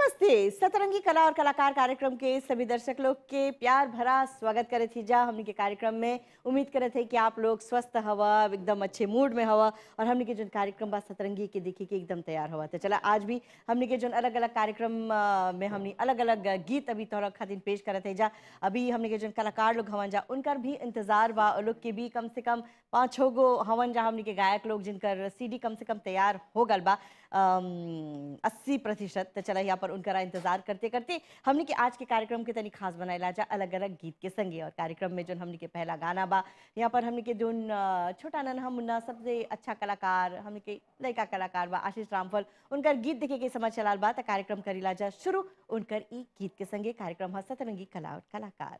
नमस्ते सतरंगी कला और कलाकार कार्यक्रम के सभी दर्शक लोग के प्यार भरा स्वागत करे थी जा हमने के कार्यक्रम में उम्मीद करे थे कि आप लोग स्वस्थ हवा एकदम अच्छे मूड में हवा और हमने के जो कार्यक्रम बा सतरंगी के देखी के एकदम तैयार हुआ तो चला आज भी हमने के जो अलग अलग कार्यक्रम अ, में हमने अलग अलग गीत अभी तोहरा खातिर पेश करे थे जा अभी हमने के जो कलाकार लोग हवन जा उनकर भी इंतजार बा और लोग के भी कम से कम पाँच छः गो हवन जा हमने के गायक लोग जिनकर सीडी कम से कम तैयार हो गल बा अस्सी प्रतिशत तो चला यहाँ पर उनका इंतजार करते करते हमने के आज के कार्यक्रम के तनी खास बनाएला जा अलग अलग गीत के संगे और कार्यक्रम में जो हमने के पहला गाना बा यहाँ पर हमने के जोन अ, छोटा नन हम मुन्ना सबसे अच्छा कलाकार हमने के लड़का कलाकार बा आशीष रामफल उनकर गीत देखे के समझ चलाल बा तो कार्यक्रम करीला जा शुरू उनकर ई गीत के संगे कार्यक्रम है सतरंगी कला और कलाकार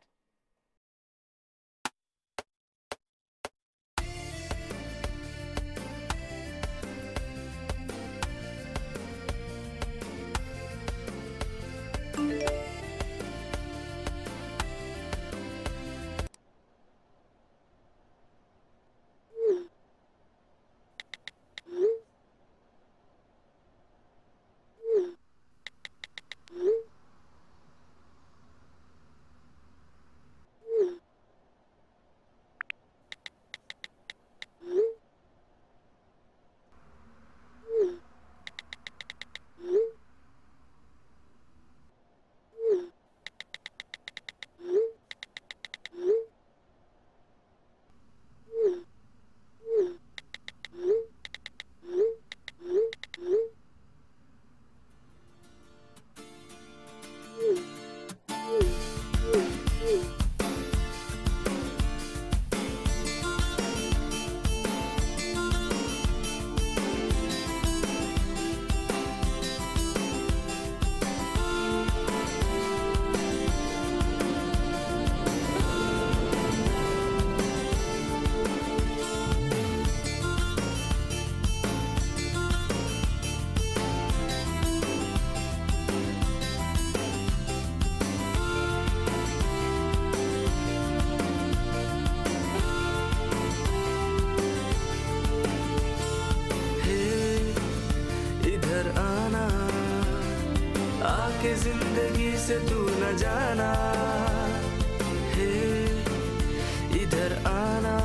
हे इधर आना आके जिंदगी से तू न जाना हे इधर आना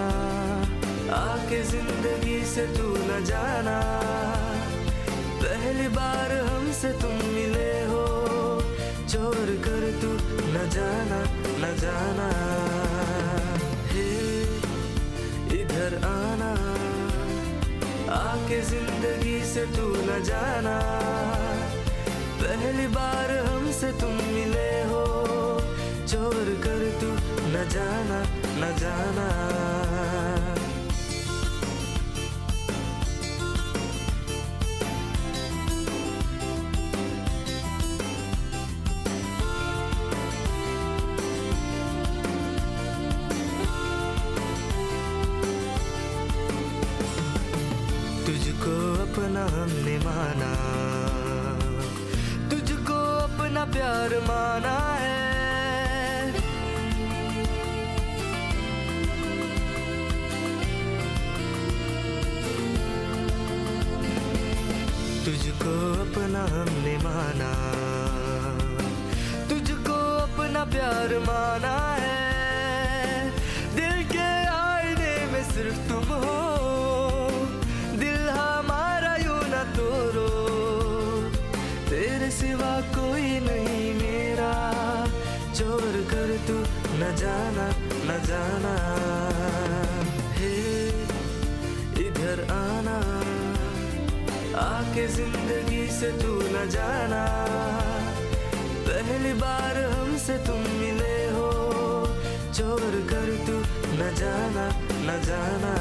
आके जिंदगी से तू न जाना पहली बार हमसे तुम मिले हो चोर कर तू न जाना न जाना हे इधर आना आके जिंदगी से तू न जाना पहली बार हमसे तुम मिले हो चोर कर तू न जाना न जाना तुझको अपना हमने माना तुझको अपना प्यार माना है तुझको अपना हमने माना तुझको अपना प्यार माना है दिल के आईने में सिर्फ तुम हो दिल हमारा यूं न तोड़ो तेरे सिवा कोई नहीं मेरा चोर कर तू न जाना न जाना हे इधर आना आके जिंदगी से तू न जाना पहली बार हमसे तुम मिले हो चोर कर तू न जाना न जाना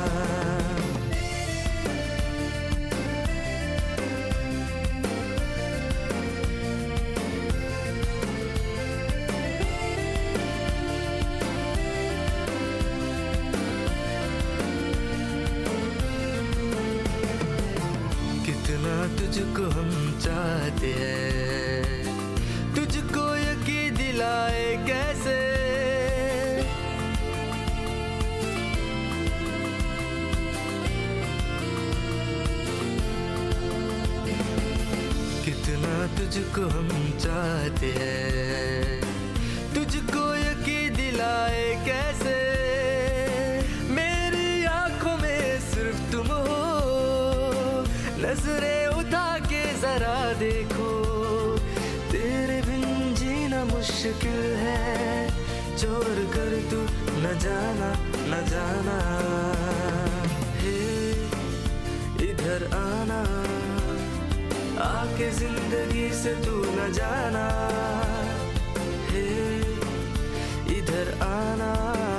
कितना तुझको हम चाहते हैं तुझको यकीन दिलाए कैसे कितना तुझको हम चाहते हैं तुझको यकीन दिलाए कैसे मेरी आंखों में सिर्फ तुम हो नजरें उठा के जरा देखो तेरे बिन जीना मुश्किल है चोर कर तू न जाना न जाना हे इधर आना आके जिंदगी से तू न जाना हे इधर आना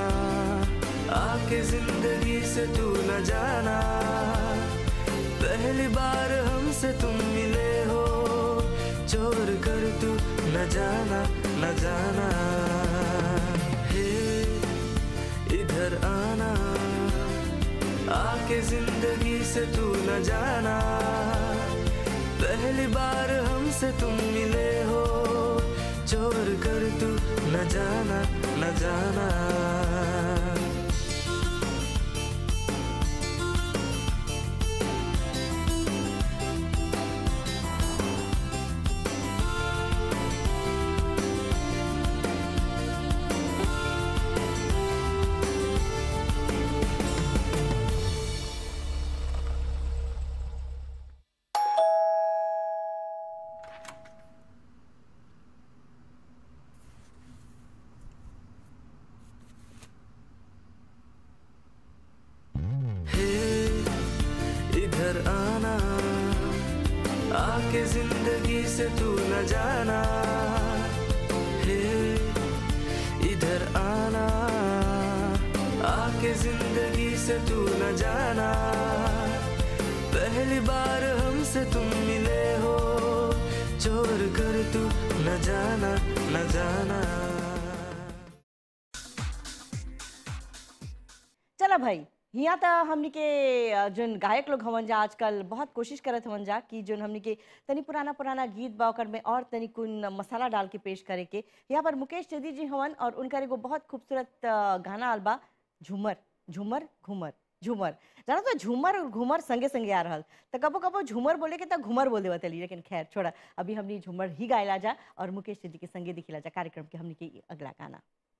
आके जिंदगी से तू न जाना पहली बार हमसे तुम मिले हो चोर कर तू न जाना न जाना हे इधर आना आके जिंदगी से तू न जाना पहली बार हमसे तुम मिले हो चोर कर तू न जाना न जाना हे इधर आना आके जिंदगी से तू न जाना हे इधर आना आके जिंदगी से तू न जाना पहली बार हमसे तुम मिले हो चोर कर तू न जाना न जाना चला भाई हिया त हमनी के अ, जोन गायक लोग हवन जा आजकल बहुत कोशिश करत हवन जा कि जोन हमनी के तनी पुराना पुराना गीत बा ओकर में और तनी कुन मसाला डाल के पेश करे के यहाँ पर मुकेश चेदी जी हवन और उनकर एगो बहुत खूबसूरत अ, गाना आल बा झूमर झूमर घूमर झूमर जाना तो झूमर और घूमर संगे संगे आ रहल तो कबो कबो झूमर बोले के तो घूमर बोल देवत लेकिन खैर छोड़ा अभी हमनी झूमर ही गायला जा और मुकेश चेदी के संगे दिखिला जा कार्यक्रम के हमनी के ई अगला गाना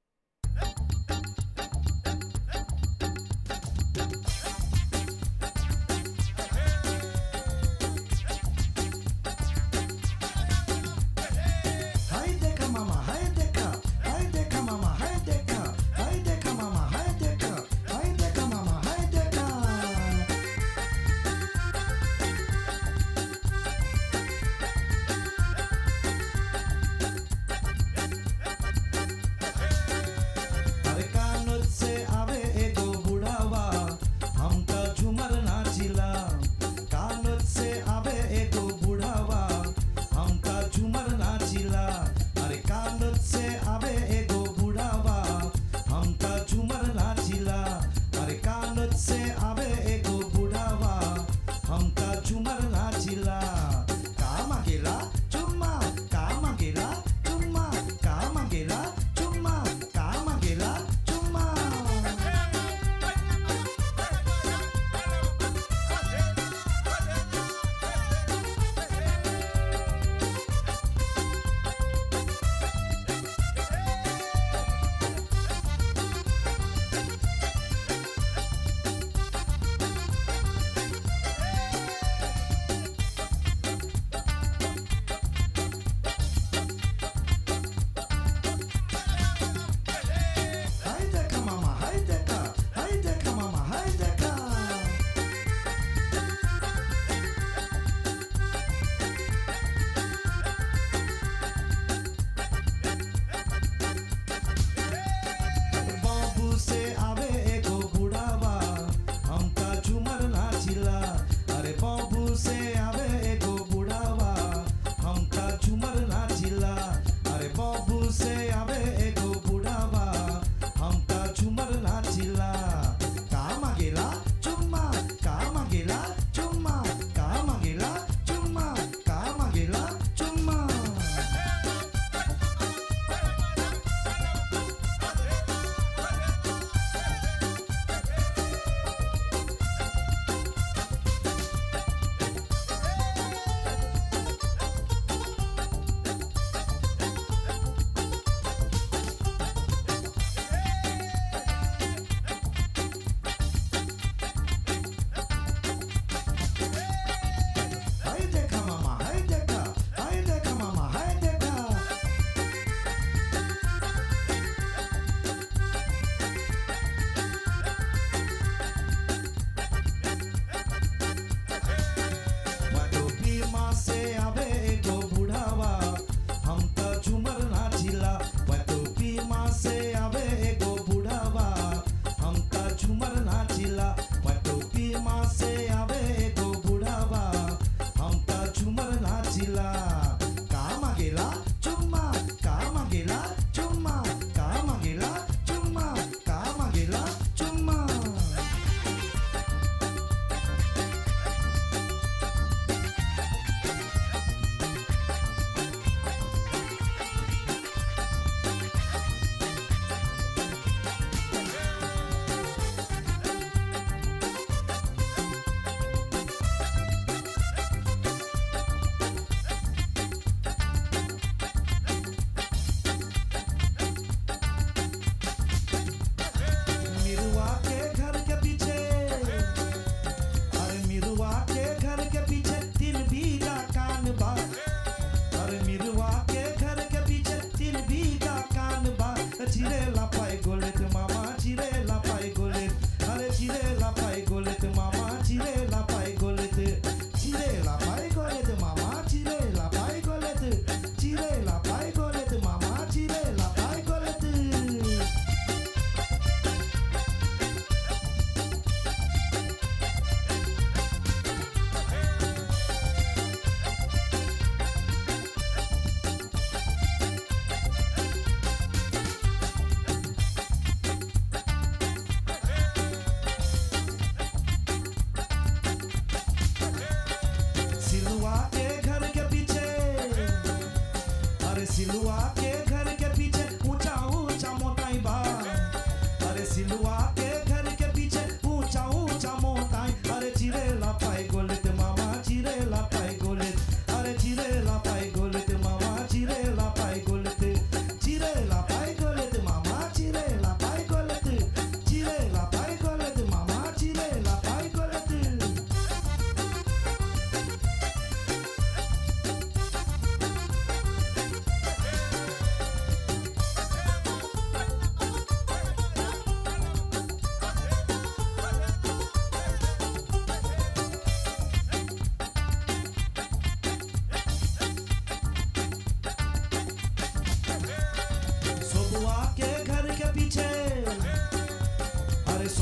हाय देखा मामा हाय देखा हाय देखा मामा हाय देखा हाय देखा मामा हाय देखा हाय देखा मामा हाय देखा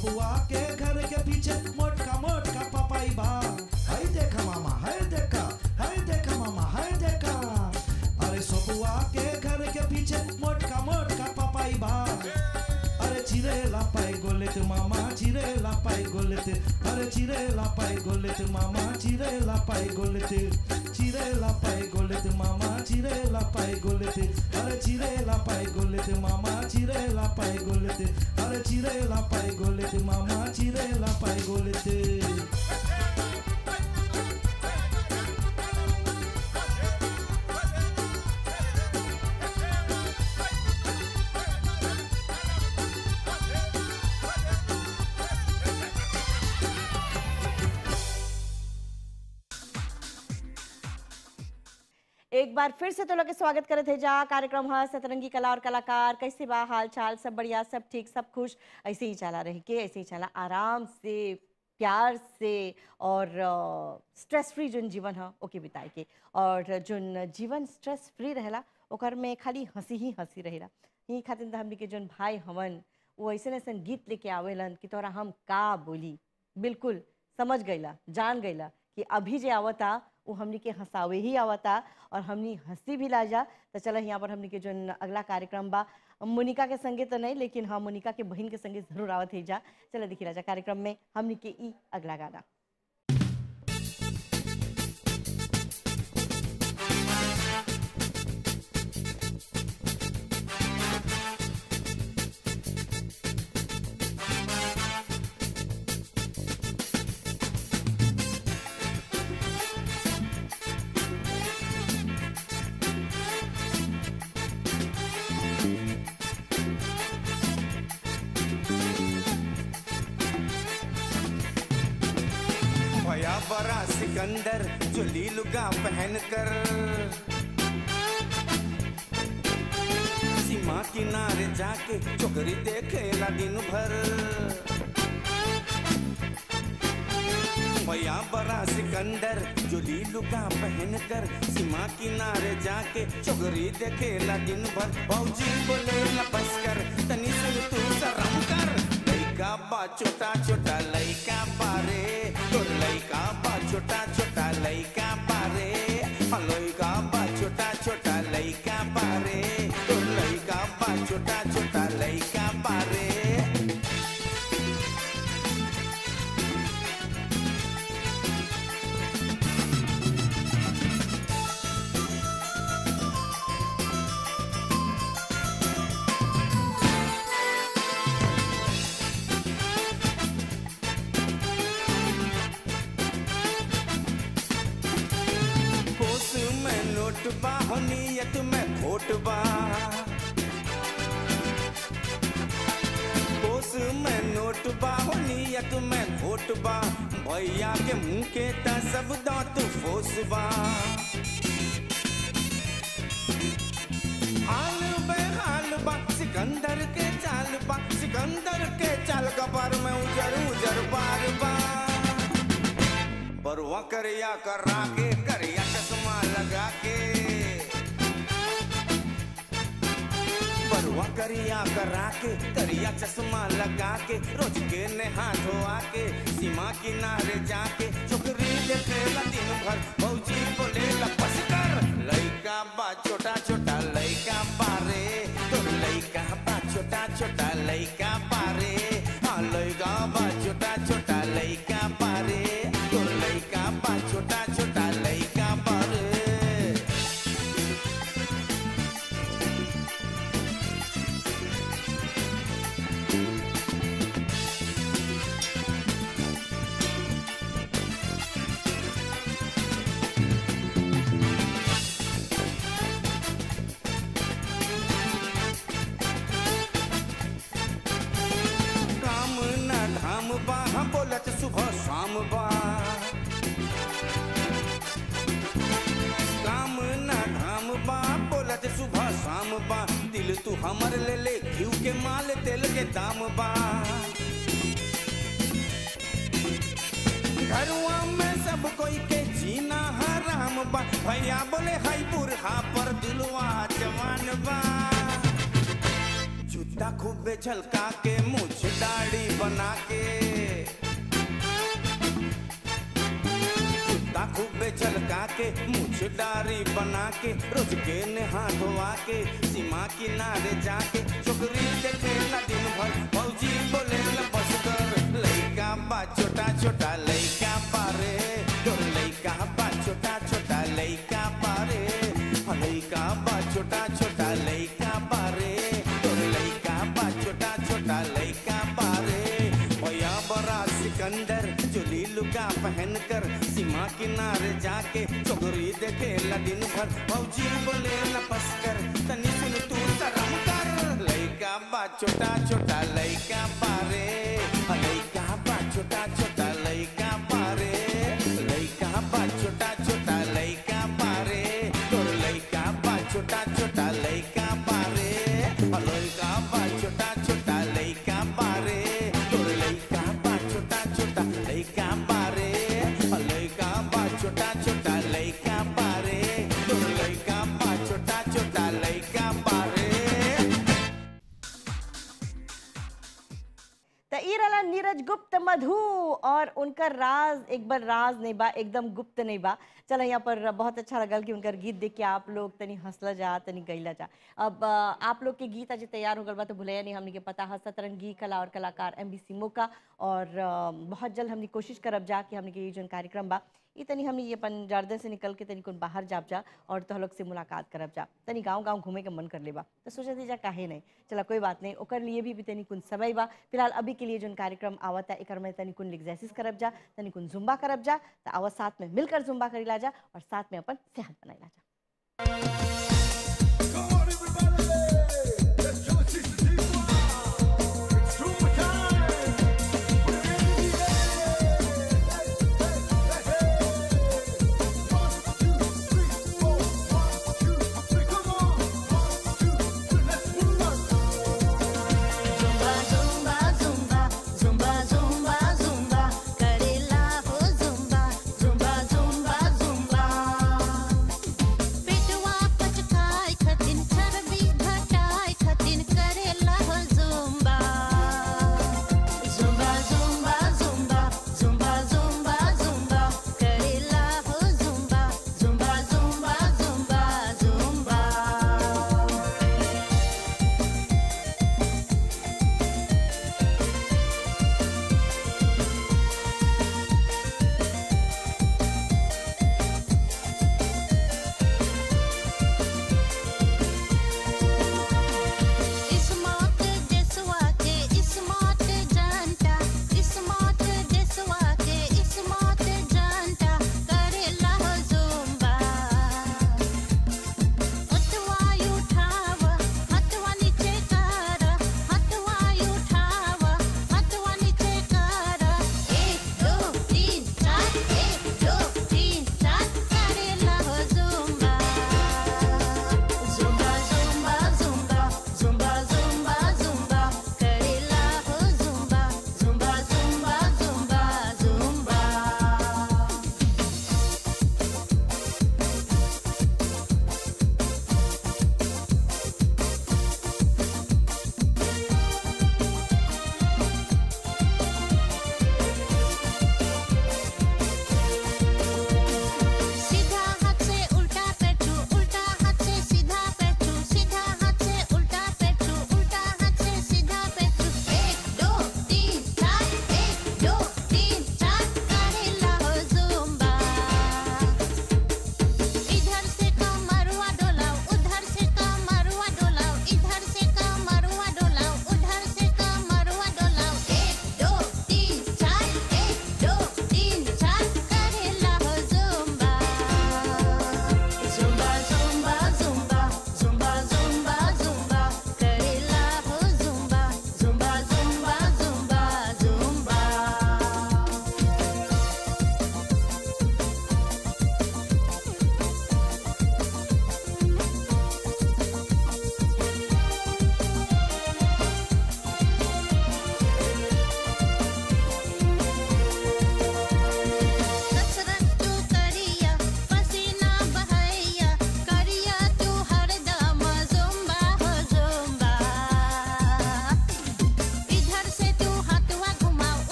सोपुआ के घर के पीछे मोटका मोटका पपाई बा हाय देखा मामा हाय देखा हाय देखा मामा हाय देखा अरे सोपुआ के घर के पीछे मोटका मोटका पपाई बा अरे चिरे लापाई गोलेत मामा चिरे लापाई गोलेत अरे चिरे लापाई गोलेत मामा चिरे लापाई गोलेत चिरे लापाई गोलेत मामा चिरे लापाई गोलेत अरे चिरे लापाई गोलेत मामा चिरे लापाई गोलेत अरे चिरे लापाई गोलेत मामा चिरे लापाई गोलेत एक बार फिर से तो लोग के स्वागत करे थे जा कार्यक्रम है सतरंगी कला और कलाकार कैसे बा हाल चाल सब बढ़िया सब ठीक सब खुश ऐसे ही चला रह के ऐसे ही चला आराम से प्यार से और स्ट्रेस फ्री जोन जीवन है ओके बिताए के और जोन जीवन स्ट्रेस फ्री रहेला ओकर में खाली हंसी ही हंसी रहेला यही खातिर त हमनी के जोन भाई हमन वो ऐसे ऐसे गीत लेके आवेलन कि तोरा हम का बोली बिल्कुल समझ गईला जान गईला कि अभी जे आवता वो हमनी के हंसावे ही आवता और हमनी हंसी भी लाजा तो चलो यहाँ पर हमनी के जो अगला कार्यक्रम बा मोनिका के संगे तो नहीं लेकिन हाँ मोनिका के बहन के संगे जरूर आवत है जा चलो देखी राजा कार्यक्रम में हमनी के ई अगला गाना भया बड़ा सिकंदर जो लीलुगा पहन कर सीमा किनारे जाके चोकरी देखेला दिन भर भया बड़ा सिकंदर जो लीलुगा पहन कर सीमा किनारे जाके चोकरी देखेला दिन भर भौजी बोले बस कर तनी से तू शरम कर लइका बा छोटा छोटा लइका बारे तोर लइका बा छोटा छोटा लइका बारे हाँ, लइका बा छोटा छोटा लइका बारे तोर लइका बा छोटा छोटा लइका बारे होश में नोट बा हो नियत में खोट बा होश में नोट बा हो नियत में खोट बा भैया के मुंह के ता सब दांत फोस बा हाल बेहाल बा सिकंदर के चाल बा सिकंदर के चाल कपर में उजर उजर बार बा बरुआ करिया करा के करिया चश्मा लगा के बरुआ करिया करा के करिया चश्मा लगा के रोज के नहा धोआ के सीमा किनारे जाके चुकरी देखे दिन भर भौजी बोले लपस कर लइका बा छोटा छोटा लइका बारे तो लइका बा छोटा छोटा लइका बारे हाँ लइका बा छोटा छोटा लइका बारे तो लइका बा छोटा छोटा लइका बारे काम न धाम बा हम बोलत सुबह शाम बा काम न धाम बा बोलत सुबह शाम बा दिल तू हमर ले ले घिउ के माल तेल के दाम बा घरवा में सब कोई के जीना हराम बा भैया बोले हाई बुरहा पर दिलवा जवान बा जूता खूबे झलका के मुझ दाढ़ी बना के के मुझ डारी बना के रोज के नहा धोआ के सीमा किनारे जाके छोकरी देखे ला दिन भर फौजी बोले ला बस कर लइका बा छोटा छोटा लइका पारे तोर लइका बा छोटा छोटा लइका पारे हाँ, लइका बा छोटा छोटा लइका पारे तोर लइका बा छोटा छोटा लइका पारे भैया बड़ा सिकंदर चोली लुका पहन कर सीमा किनारे जाके चोगरी देखे ला दिन भर फौजी बोले ला बस कर तनी सुन तू शर्म कर लइका बा छोटा छोटा लइका पारे हाँ, लइका बा छोटा छोटा लइका पारे लइका बा छोटा छोटा लइका पारे तोर लइका बा छोटा छोटा लइका पारे हाँ, लइका बा छोटा छोटा लइका पारे तोर लइका बा छोटा छोटा लइका पारे हाँ, लइका बा छोटा छोटा लइका पारे तोर लइका बा छोटा छोटा लइका पारे त ई रहला नीरज गुप्त मधु और उनकर राज एक बार राज नहीं बा एकदम गुप्त नहीं बा चलो यहाँ पर बहुत अच्छा लगल कि उनकर गीत देख के आप लोग तनी हंसला जा तनी गईला जा अब अ, आप लोग के गीत आज तैयार हो गल बा तो भुलैया नहीं हमने के पता है सतरंगी कला और कलाकार एम बी मौका और अ, बहुत जल्द हमने कोशिश करब जा कि हमने के ये जौन कार्यक्रम बा ई तनी हमने ये अपन जर्दन से निकल के तनी कुन बाहर जाब जा और तो लोग से मुलाकात करब जा तनी गांव गांव घूमे के मन कर लेबा तो सोचा थी जा काहे नहीं चला कोई बात नहीं ओकर लिए भी, भी तनी कुन समय बा फिलहाल अभी के लिए जोन कार्यक्रम आवता एकर में तनी कुन एक्सरसाइज करब जा तनी कुन जुम्बा करब जा तो आवा साथ में मिलकर जुम्बा करीला जा और साथ में अपन सेहत बनाइला जा Come on, everybody! Let's show it to the people. It's true time. We're in the air. Hey, hey, hey. One, two, three, four. One, two, three. Come on. One, two, three. Let's move on. Zumba, zumba, zumba, zumba, zumba, zumba, करेला हो zumba, zumba, zumba, zumba. पेटवा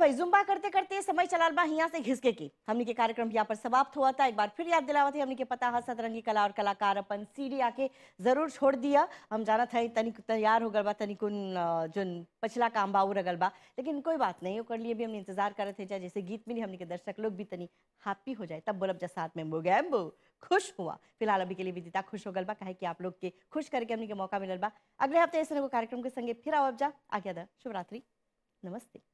भाई Zumba करते करते समय चलाल बा हिया से घिसके की हमनी के कार्यक्रम यहाँ पर समाप्त हुआ था एक बार फिर याद दिलावत है हमनी के पता है सतरंगी कला और कलाकार अपन सीडी आके जरूर छोड़ दिया हम जाना था तनिक तैयार हो गल बा तनिकुन अ, जोन पछला काम बा उ रगल बा लेकिन कोई बात नहीं ओकर लिए भी हमने इंतजार करत है जैसे गीत मिली हमनी के दर्शक लोग भी तनी हैप्पी हो जाए तब बोलब जा साथ में बो गए बो खुश हुआ फिलहाल अभी के लिए विदिता खुश हो गल बा काहे कि आप लोग के खुश करके हमनी के मौका मिलल बा अगले हफ्ते ऐसे एगो कार्यक्रम के संगे फिर आवब जा आज्ञा दा शुभ रात्रि नमस्ते